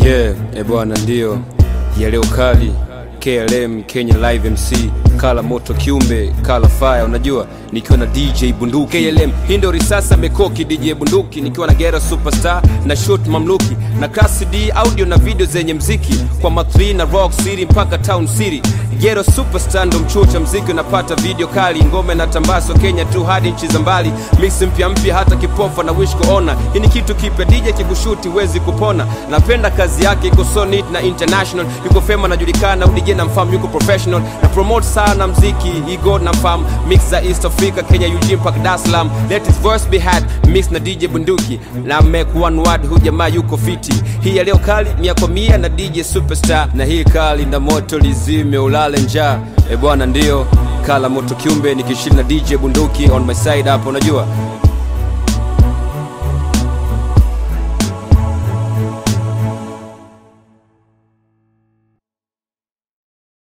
Yeah, e bwana, ndio ya leo kali KLM Kenya Live MC kala moto kiumbe kala fire, unajua nikiwa na DJ Bunduki KLM, hii ndio risasa mekoki DJ Bunduki, nikiwa na Gera Superstar na shoot mamluki na Class D audio na video zenye mziki kwa Ma3 na Rock City mpaka Town City. Gero Superstar ndo mchuo cha mziki, unapata video kali, ngome na tambaso Kenya tu hadi nchi za mbali, mix mpya mpya, hata kipofa na wish kuona. Hii ni kitu kipya, DJ kikushuti huwezi kupona. Napenda kazi yake, iko so neat na international, yuko fema, najulikana, udj na mfamu, yuko professional na promote sana mziki, he god na mfamu, mix za East Africa, Kenya, Eugene mpaka Dar es Salaam, let his verse be had, mix na DJ Bunduki na make one word, hu jamaa yuko fiti. Hii ya leo kali mia kwa mia na DJ Superstar, na hii kali na moto lizime ulale njaa. E bwana, ndio kala moto kiumbe nikishiri na DJ Bunduki on my side hapo, unajua